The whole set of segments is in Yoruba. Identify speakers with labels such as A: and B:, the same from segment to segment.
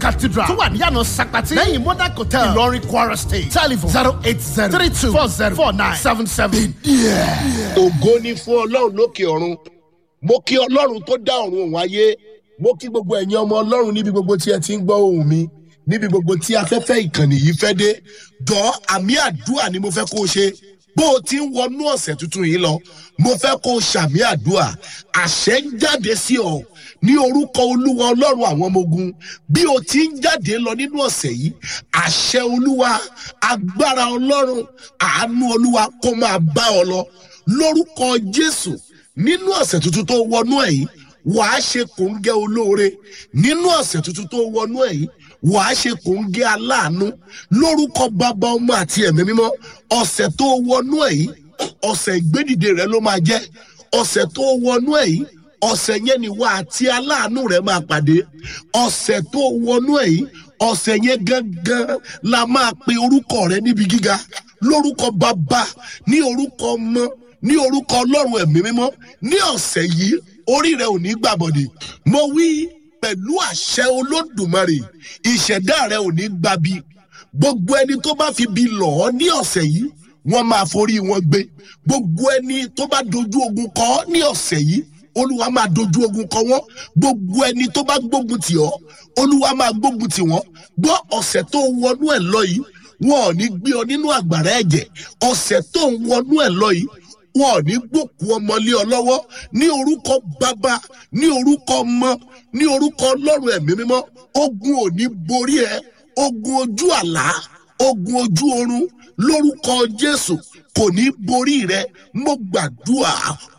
A: cathedral tó wà níyànà sakpati lẹ́yìn modern hotel ìlọrin kwara state telephone zero eight zero three two four zero four nine seven seven.
B: ògo ni fún ọlọ́run lókè ọ̀run mo kí ọlọ́run tó dá ọ̀run òun ayé mo kí gbogbo ẹ̀yin ọmọ ọlọ́run níbi gbogbo tí ẹ ti ń gbọ́ ohùn mi níbi gbogbo tí afẹ́fẹ́ ìkànnì yìí fẹ́ dé jọ àmì àdúrà ni mo fẹ́ kó o ṣe bó o ti ń wọnú ọ̀sẹ̀ tuntun yìí lọ mo fẹ́ kó o ṣàmì àdúrà àṣẹ ń jáde sí ọ ní orúkọ olúwa ọlọ́run àwọn ọmọ ogun bí o ti ń jáde lọ nínú ọ̀sẹ̀ yìí àṣẹ olúwa agbára ọlọ́run àánú olúwa kó máa bá ọ lọ lórúkọ jésù nínú ọ̀sẹ̀ tuntun tó wọnú ẹ̀ yìí wàá ṣe kòńgẹ́ olóore nínú ọ̀sẹ̀ tuntun tó wọnú ẹ̀ yìí wàá ṣe kòńgẹ́ aláàánú lórúkọ bàbá ọmọ àti ẹ̀mí mímọ́ ọ̀sẹ̀ tó wọnú ẹ̀ yìí ọ̀sẹ̀ ìgbédìde rẹ ló máa jẹ́ ọ̀sẹ̀ tó wọnú ẹ̀ yìí ọ̀sẹ̀ yẹn ni wà àti aláàánú rẹ máa pàdé ọ̀sẹ̀ tó wọnú ẹ̀ yìí ọ̀sẹ̀ yẹn gangan la máa pe orúkọ rẹ níbi gíga lórúkọ bàbá ní orúkọ ọmọ ní orúkọ ọlọ́run ẹ̀mí mímọ́ ní ọ̀sẹ̀ yìí orí rẹ ò ní gbàbọ̀dè mo wí pẹ̀lú àṣẹ olódùmarè ìṣẹ̀dá rẹ ò ní gbabi gbogbo ẹni tó bá fi bi lọ̀ ọ́ ní ọ̀sẹ̀ yìí wọ́n máa forí wọn gbé gbogbo ẹni tó bá dojú ogun kọ ọ́ ní ọ̀sẹ̀ yìí olúwa máa dojú ogun kọ wọ́n gbogbo ẹni tó bá gbógun tì ọ́ olúwa máa gbógun tì wọ́n gbọ́ ọ̀sẹ̀ tó wọnú ẹ̀ lọ yìí wọn ò ní gbé ọ nínú àgbàrá ẹ̀jẹ̀ ọ̀sẹ̀ tó ń wọnú ẹ̀ lọ yìí wọn ò ní gbòkú ọmọ lé ọ lọ́wọ́ ní orúkọ bàbá ní orúkọ ọmọ ní orúkọ ọlọ́run ẹ̀mí mímọ́ ogun ò ní borí ẹ ogun ojú àlá ogun ojú oorun lórúkọ jésù kò ní borí rẹ mo gbàdúrà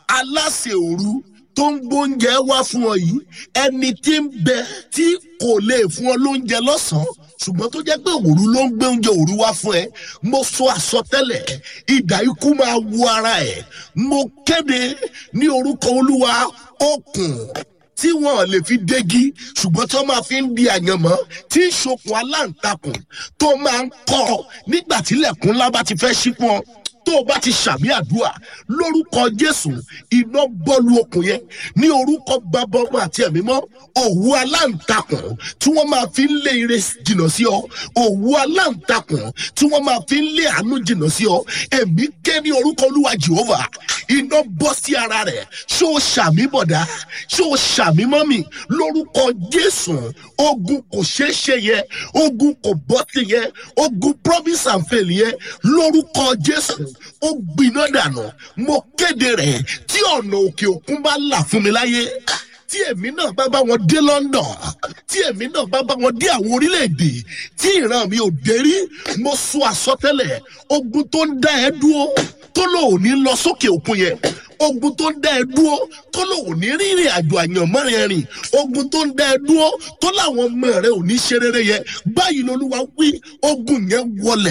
B: aláṣẹ òru tó ń gbóúnjẹ wá fún ọ yìí ẹni tí ń bẹ tí kò lè fún ọ lóúnjẹ lọ́sàn-án ṣùgbọ́n tó jẹ́ pé òru ló ń gbé oúnjẹ òru wá fún ẹ mo sọ àsọtẹ́lẹ̀ ìdá ikú máa wo ara ẹ mo kéde ní orúkọ olúwa okùn tí wọn lè fi dégi ṣùgbọ́n tí wọ́n máa fi ń di àyànmọ́ tí ń ṣokùn aláǹtakùn tó máa ń kọ́ nígbà tílẹ̀kùn ńlá bá ti fẹ́ ṣí fún ọ tó o bá ti ṣàmì àdúrà lórúkọ jésù iná bọ́ọ̀lù okùn yẹn ní orúkọ bàbá ọmọ àti ẹ̀mí mọ́ òwú aláǹtakùn tí wọ́n máa fi ń lé ire jìnnà sí ọ òwú aláǹtakùn tí wọ́n máa fi ń lé àánú jìnnà sí ọ ẹ̀mí ké ní orúkọ olúwa jehova iná bọ́ sí ara rẹ̀ ṣé o ṣàmì bọ̀dá ṣé o ṣàmì mọ́mì lórúkọ jésù ogun kò ṣeé ṣe yẹ ogun kò bọ́ sí yẹ ogun promise and fail yẹ lórúkọ jésù ó gbiná dànù mo kéde rẹ̀ tí ọ̀nà òkè òkun bá là fún mi láyé tí èmi náà bá bá wọn dé london tí èmi náà bá bá wọn dé àwọn orílẹ̀-èdè tí ìran mi ò dé rí mo sọ àsọtẹ́lẹ̀ ogun tó ń dá ẹ dúró tó lòun ní lọ sókè òkun yẹn ogun tó ń dá ẹ dúró tó lòun ní rírìn àjò àyànmọ́ rẹ rìn ogun tó ń dá ẹ dúró tó láwọn ọmọ rẹ ò ní ṣe rere yẹn báyìí lolúwa wí ogun yẹn wọlẹ̀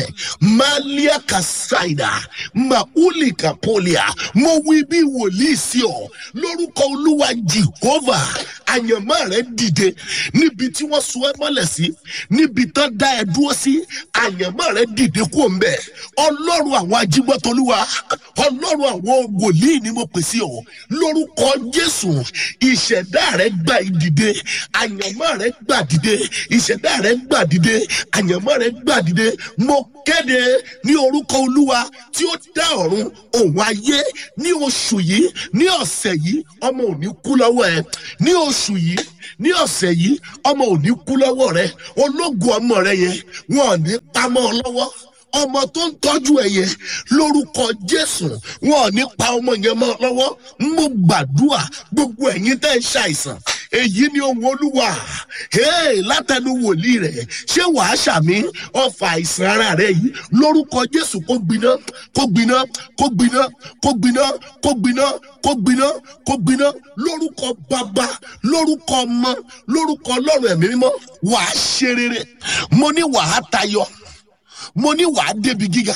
B: malia kasaida mauli kapolia mo wí bí wòlíì sí ọ lórúkọ olúwa jehova àyànmọ́ rẹ dìde níbi tí wọ́n so ẹ mọ́lẹ̀ sí níbi tán dá ẹ dúró sí àyànmọ́ rẹ dìde kó ń bẹ̀ ọlọ́run àwọn ajígbọ́tolúwa ọlọ́run àwọn wòlíì ni mo pè sí ọ lórúkọ jésù ìṣẹ̀dá rẹ gbà ìdìde àyànmọ́ rẹ gbà dìde ìṣẹ̀dá rẹ gbà dìde àyànmọ́ rẹ gbà dìde mo kéde ní orúkọ olúwa tí ó dá ọ̀run òun ayé ní oṣù yìí ní ọ̀sẹ̀ yìí ọmọ ò ní kú lọ́wọ́ ẹ ní oṣù yìí ní ọ̀sẹ̀ yìí ọmọ ò ní kú lọ́wọ́ rẹ ológun ọmọ rẹ yẹn wọn ò ní pamọ́ ọ lọ́wọ́ ọmọ tó ń tọ́jú ẹ yẹn lórúkọ jésù wọn ò ní pa ọmọ yẹn mọ́ lọ́wọ́ mo gbàdúrà gbogbo ẹ̀yin tẹ́ ń ṣàìsàn èyí ni ohun olúwa hey, látẹnu wòlíì rẹ ṣé wàá ṣàmì ọfà àìsàn ara rẹ yìí lórúkọ jésù kó gbiná kó gbiná kó gbiná kó gbiná kó gbiná kó gbiná kó gbiná lórúkọ bàbá lórúkọ ọmọ lórúkọ ọlọ́run ẹ̀mí mímọ́ wàá ṣe rere mo ní wàá tayọ mo ní wàá débi gíga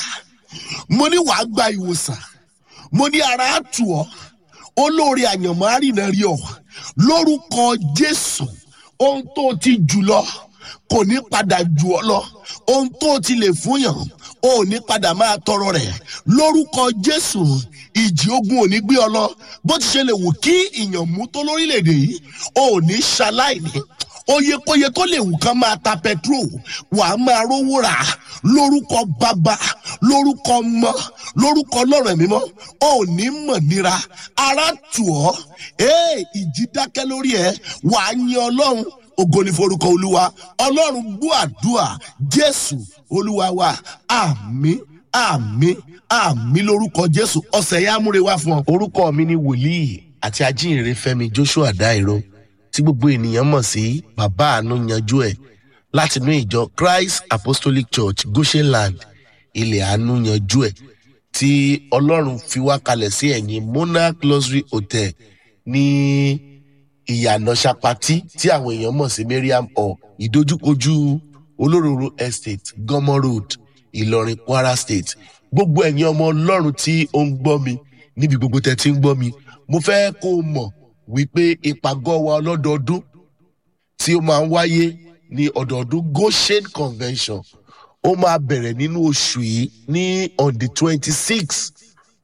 B: mo ní wàá gba ìwòsàn mo ní ara á tù ọ́ olóore àyànmọ́ àrìnà rí ọ lórúkọ jésù ohun tó ti jù lọ kò ní padà jù ọ lọ ohun tó ti lè fúnyàn ò ní padà máa tọrọ rẹ lórúkọ jésù ìjì ogun ò ní gbé ọ lọ bó ti ṣe lè wù kí ìyàn mú tó lórílẹèdè yìí ò ní ṣaláìní oyekóye tó lè wù kán máa ta petrol wà á máa rówó rà lórúkọ bàbá lórúkọ ọmọ lórúkọ ọlọ́run ẹ̀mí mọ́ ò ní mọ̀ nira ara tù ọ́ ee ìjì dákẹ́ lórí ẹ̀ wà á yin ọlọ́run ògo ní forúkọ olúwa ọlọ́run gbọ́ àdúrà jésù olúwa wa àmín àmín àmín lórúkọ jésù ọ̀sẹ̀ yá múre wá fún ọ. orúkọ mi ni wòlíì àti ajínrere fẹmi joshua dairo tí gbogbo ènìyàn mọ̀ sí bàbá àánú yanjú ẹ̀ látinú ìjọ christ apostolic church goshenland ilẹ̀ àánú yanjú ẹ̀ tí ọlọ́run fi wá kalẹ̀ sí ẹ̀yìn monarch luxury hotel ní ìyànà sapati tí àwọn èèyàn mọ̀ sí mariam hall ìdojúkojú olóróró estate gọmọ road ìlọrin kwara state gbogbo ẹ̀yin ọmọ ọlọ́run tí ó ń gbọ́ mi níbi gbogbo tẹ́ ti ń gbọ́ mi mo fẹ́ kó o mọ̀ wípé ìpàgọ́ wa ọlọ́dọọdún tí ó máa ń wáyé ní ọ̀dọọdún goshen convention ó máa bẹ̀rẹ̀ nínú oṣù yìí ní on the twenty six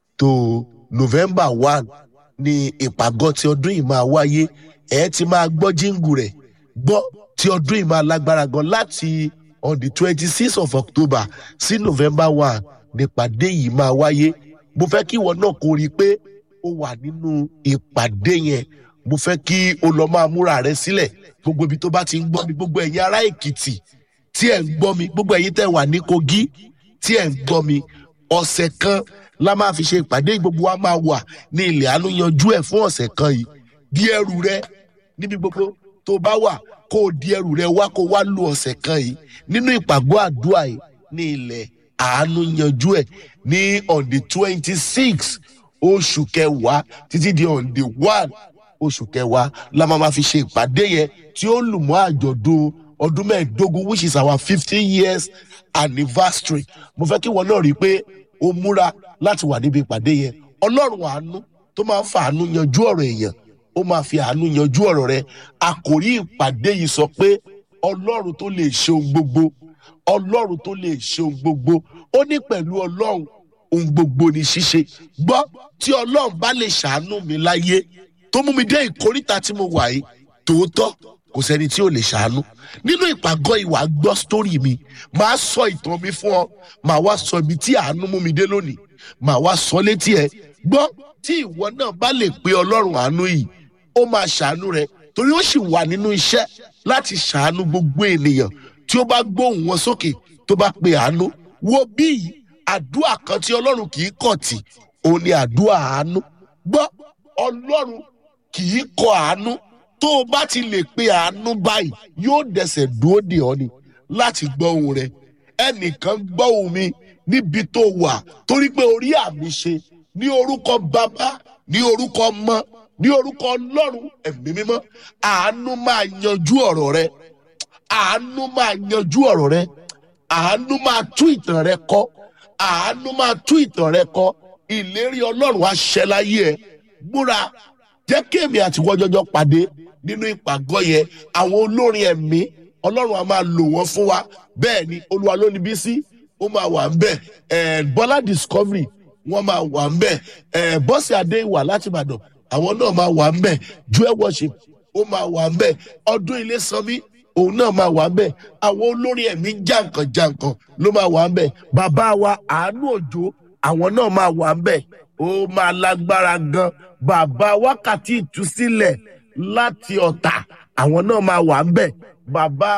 B: to november one ní ìpàgọ́ tí ọdún yìí máa wáyé ẹ̀ ti máa gbọ́ jíǹgù rẹ̀ gbọ́ tí ọdún yìí máa lágbára gan láti on the twenty six of october sí november one nípàdé yìí máa wáyé mo fẹ́ kí ìwọ náà kó rí i pé ó wà nínú ìpàdé yẹn mo fẹ́ kí o lọ máa múra rẹ sílẹ̀ gbogbo ibi tó bá ti ń gbọ́ mi gbogbo ẹ̀yin ará èkìtì tí ẹ̀ ń gbọ́ mi gbogbo ẹ̀yin tẹ̀ wà ní kogi tí ẹ̀ ń gbọ́ mi ọ̀sẹ̀ kan la máa fi ṣe ìpàdé gbogbo wa máa wà ní ilẹ̀ àánú yanjú ẹ̀ fún ọ̀sẹ̀ kan yìí di ẹrù rẹ níbi gbogbo tó bá wà kó o di ẹrù rẹ wá kó o wá lu ọ̀sẹ̀ kan yìí nínú ìpàgọ́ àdúrà yìí ní ilẹ̀ àánú yanjú ẹ̀ ní on the twenty six oṣù kẹwàá títí di on the one oṣù kẹwàá la máa ma fi ṣe ìpàdé yẹn tí ó lù mọ́ àjọ̀dún ọdún mẹ́ẹ̀ẹ́dógún which is our fifteen years anniversary mo fẹ́ kí wọn náà rí i pé o múra láti wà níbi ìpàdé yẹn ọlọ́run àánú tó máa ń fa àánú yanjú ọ̀rọ̀ èèyàn ó máa fi àánú yanjú ọ̀rọ̀ rẹ àkòrí ìpàdé yìí sọ pé ọlọ́run tó lè ṣe ohun gbogbo ọlọ́run tó lè ṣe ohun gbogbo ó ní pẹ̀lú ọlọ́run ohun gbogbo ní ṣíṣe gbọ́ tí ọlọ́run bá lè ṣàánú mi láyé tó mú mi dé ìkóríta tí mo wà yìí tòótọ́ kò sẹ́ni tí ò lè ṣàánú nínú ìpàgọ́ ìwà gbọ́ sítórì mi màá sọ ìtàn mi fún ọ màá wá sọ ibi tí àánú mú mi dé lónìí màá wá sọ létí ẹ gbọ́ tí ìwọ náà bá lè pe ọlọ́run àánú yìí ó máa ṣàánú rẹ torí ó sì wà nínú iṣẹ́ láti ṣàánú gbogbo ènìyàn tí ó bá gbóhùn wọn sókè tó bá pe àánú wo bíi àdúrà kan tí ọlọ́run kì í kọ̀ tì òun ni àdúrà àánú gbọ́ ọlọ́run kì í kọ àánú tó o bá ti lè pe àánú báyìí yóò dẹsẹ̀ dúró dè ọ́ ni láti gbọ́ ohun rẹ ẹnìkan gbọ́ ohun mi níbi tó wà torí pé orí àmì ṣe ní orúkọ bàbá ní orúkọ ọmọ ní orúkọ ọlọ́run ẹ̀mí mímọ́ àánú máa yanjú ọ̀rọ̀ rẹ àánú máa yanjú ọ̀rọ̀ rẹ àánú máa tú ìtàn rẹ kọ́ àánú máa tú ìtàn rẹ kọ́ ìlérí ọlọ́run á ṣẹ láyé ẹ múra jẹ́ kí èmi àti wọ́jọ́jọ́ pàdé nínú ìpàgọ́ yẹn àwọn olórin ẹ̀mí ọlọ́run á máa lò wọ́n fún wa bẹ́ẹ̀ ni olúwa ló ní bísí ó máa wà ń bẹ̀ ẹ̀ bọ́lá discovery wọ́n máa wà ń bẹ̀ ẹ̀ bọ́sì adéwà láti ìbàdàn àwọn náà máa wà ń bẹ̀ joel worship ó máa wà ń bẹ̀ ọdún ilé sanmi òun náà máa wà ń bẹ̀ àwọn olórin ẹ̀mí jàǹkànjàǹkàn ló máa wà ń bẹ̀ bàbá wa àánú òjò àwọn náà máa wà ń bẹ̀ ó máa lágbára gan bàbá wákàtí ìtúsílẹ̀ láti ọ̀tà àwọn náà máa wà ń bẹ̀ bàbá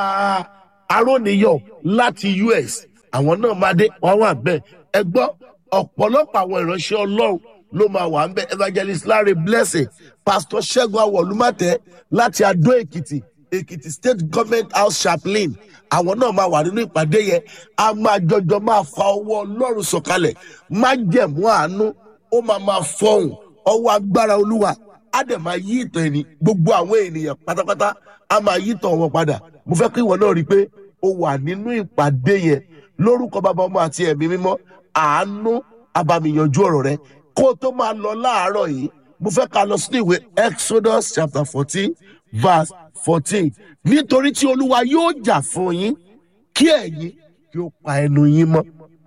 B: aróniyọ̀ láti us àwọn náà máa dé wọn wà bẹ́ẹ̀ ẹ gbọ́ ọ̀pọ̀lọpọ̀ àwọn ìránṣẹ́ ọlọ́run ló máa wà ń bẹ̀ evangelist larry blessing pastor ṣẹ́gun awọ̀lúmọ̀tẹ́ láti adó èkìtì èkìtì state government house chaplain àwọn náà máa wà nínú ìpàdé yẹn a máa jọjọ máa fa ọwọ́ ọlọ́run sọ̀kalẹ̀ má jẹ̀mú àánú ó máa máa fọhùn ọwọ́ agbára olúwa á dẹ̀ máa yí ìtàn ẹni gbogbo àwọn ènìyàn pátápátá á máa yí ìtàn wọn padà mo fẹ́ kí ìwọ náà rí i pé o wà nínú ìpàdé yẹn lórúkọ bàbá ọmọ àti ẹ̀mí mímọ́ àánú abàmìyànjú ọ̀rọ̀ rẹ kó o tó máa lọ láàárọ̀ yìí mo fẹ́ ká lọ sínú ìwé exodus chapter fourteen verse fourteen nítorí tí olúwa yóò jà fún yín kí ẹ̀yin kí ó pa ẹnu yín mọ́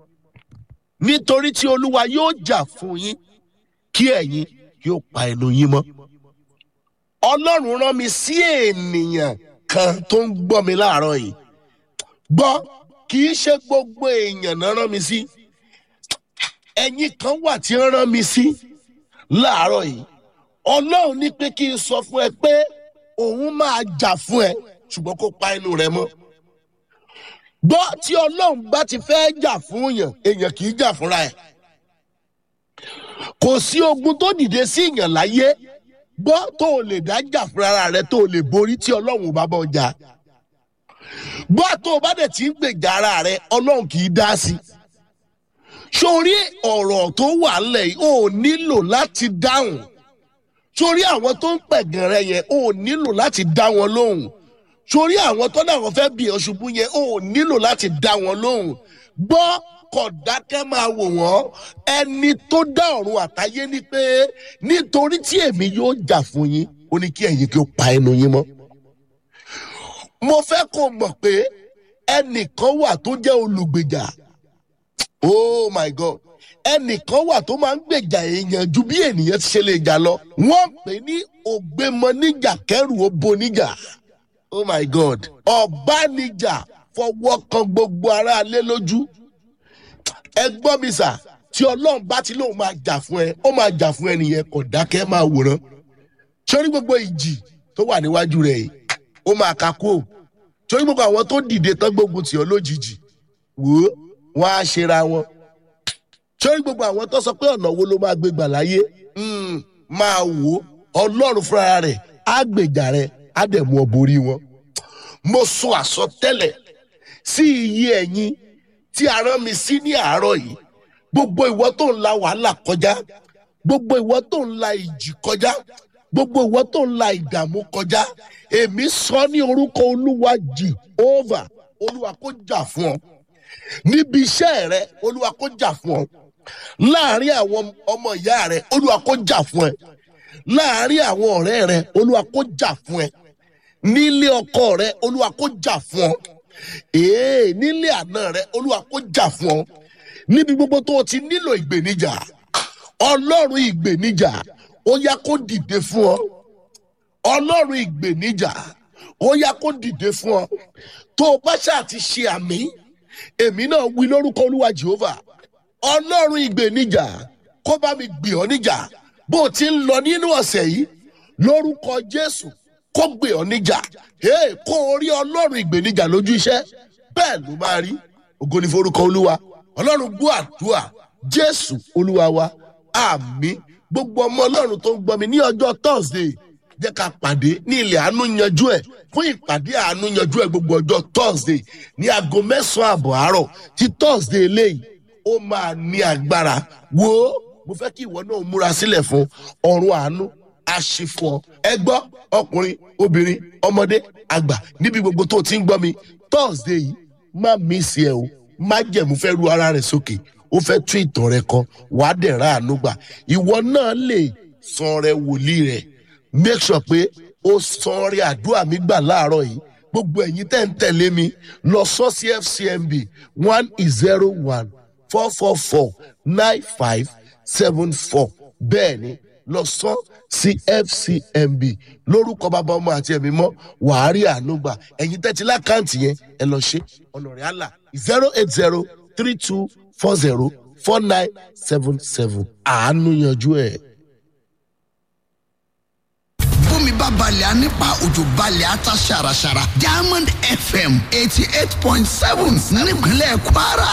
B: nítorí tí olúwa yóò jà fún yín kí ẹ̀yin kí ó pa ẹnu yín mọ́ ọlọ́run rán mi sí ènìyàn kan tó ń gbọ́ mi láàárọ̀ yìí gbọ́ kì í ṣe gbogbo èèyàn náà rán mi sí ẹ̀yin kan wà tí ń rán mi sí láàárọ̀ yìí ọlọ́run ní pé kí n sọ fún ẹ pé òun máa jà fún ẹ ṣùgbọ́n kó pa inú rẹ mọ́ gbọ́ tí ọlọ́run bá ti fẹ́ jà fún èèyàn èèyàn kì í jà fúnra ẹ̀ kò sí ogun tó dìde sí èèyàn láyé gbọ́ tó o lè dá jà fúnra rẹ tó o lè borí tí ọlọ́run ò bá bọ́ jà gbọ́ tó o bá dẹ̀ ti ń gbèjà ara rẹ ọlọ́run kì í dá sí sórí ọ̀rọ̀ tó wà ńlẹ̀ yìí o nílò láti dáhùn sórí àwọn tó ń pẹ̀gàn rẹ yẹn o nílò láti dá wọn lóhùn sórí àwọn tó náà wọn fẹ́ bí ọ ṣubú yẹn o nílò láti dá wọn lóhùn gbọ́ kọ̀dákẹ́ máa wò wọ́n ẹni tó dá ọ̀run àtayé ni pé nítorí tí èmi yóò jà fún yín ó ní kí ẹ̀yin kí ó pa ẹnu yín mọ́. mo fẹ́ kó mọ̀ pé ẹnìkan wà tó jẹ́ olùgbèjà oh my god ẹnìkan wà tó máa ń gbèjà èèyàn ju bí ènìyàn ti ṣe lè jà lọ wọ́n pè ní ògbémọ níjà kẹrù ó bo níjà oh my god ọ̀bánijà fọwọ́ kan gbogbo aráalé lójú ẹ gbọ́ mi sà tí ọlọ́run bá ti lóun máa jà fún ẹ ó máa jà fún ẹ nìyẹn kò dákẹ́ máa wòran sórí gbogbo ìjì tó wà níwájú rẹ yìí ó máa ka kú ò sórí gbogbo àwọn tó dìde tán gbógun tì ọ lójijì wò ó wọn á ṣera wọn sórí gbogbo àwọn tó sọ pé ọ̀nà wo ló máa gbé gbà láyé máa wò ó ọlọ́run fúnra rẹ̀ á gbèjà rẹ̀ á dẹ̀ mú ọ borí wọn mo sọ àsọtẹ́lẹ̀ sí iye ẹ̀yin tí a rán mi sí ní àárọ̀ yìí gbogbo ìwọ tó ń la wàhálà kọjá gbogbo ìwọ tó ń la ìjì kọjá gbogbo ìwọ tó ń la ìdààmú kọjá èmi sọ ní orúkọ olúwa jehova olúwa kó jà fún ọ níbi iṣẹ́ rẹ olúwa kó jà fún ọ láàrin àwọn ọmọ ìyá rẹ olúwa kó jà fún ẹ láàrin àwọn ọ̀rẹ́ rẹ olúwa kó jà fún ẹ nílé ọkọ rẹ olúwa kó jà fún ọ ee nílé àná rẹ olúwa kó jà fún ọ níbi gbogbo tó o ti nílò ìgbèníjà ọlọ́run ìgbèníjà ó yá kó dìde fún ọ ọlọ́run ìgbèníjà ó yá kó dìde fún ọ tó o bá ṣáà ti ṣe àmì èmi náà wí lórúkọ olúwa jehova ọlọ́run ìgbèníjà kó bá mi gbè ọ níjà bó o ti ń lọ nínú ọ̀sẹ̀ yìí lórúkọ jésù kó gbè ọ níjà hey, kó o rí ọlọ́run ìgbèníjà lójú iṣẹ́ bẹ́ẹ̀ ló máa rí ògo ní forúkọ olúwa ọlọ́run gbọ́ àdúrà jésù olúwa wa àmì gbogbo ọmọ ọlọ́run tó ń gbọ́ mi ní ọjọ́ thursday jẹ́ ká pàdé ní ilẹ̀ àánú yanjú ẹ̀ fún ìpàdé àánú yanjú ẹ̀ gbogbo ọjọ́ thursday ní aago mẹ́sàn-án àbọ̀ àárọ̀ tí thursday eléyìí ó máa ní agbára wo mo fẹ́ kí ìwọ náà múra sílẹ̀ fún ọ̀run àánú aṣífọ ẹ gbọ́ ọkùnrin obìnrin ọmọdé àgbà níbi gbogbo tó ti ń gbọ́ mi thursday yìí má mísì ẹ o má jẹ̀mú fẹ́ ru ara rẹ̀ sókè ó fẹ́ tún ìtàn rẹ kọ wàá dẹ̀ ra àánú gbà ìwọ náà lè san rẹ wòlíì rẹ make sure pé ó san rẹ àdúrà mi gbà láàárọ̀ yìí gbogbo ẹ̀yin tẹ̀ ń tẹ̀lé mi lọ sọ sí fcmb one zero one four four four nine five seven four bẹ́ẹ̀ ni lọ sọ sí fcmb lórúkọ bàbá ọmọ àti ẹ̀mí mọ́ wàá rí àánú gbà ẹ̀yin tẹ́tí lákàntì yẹn ẹ lọ ṣe ọ̀nà rẹ̀ àlà zero eight zero three two four zero four nine seven seven àánú yanjú ẹ̀.
C: bómi bá balẹ̀ á nípa òjò balẹ̀ á ta ṣàràṣàrà diamond fm eighty eight point seven nípínlẹ̀ kwara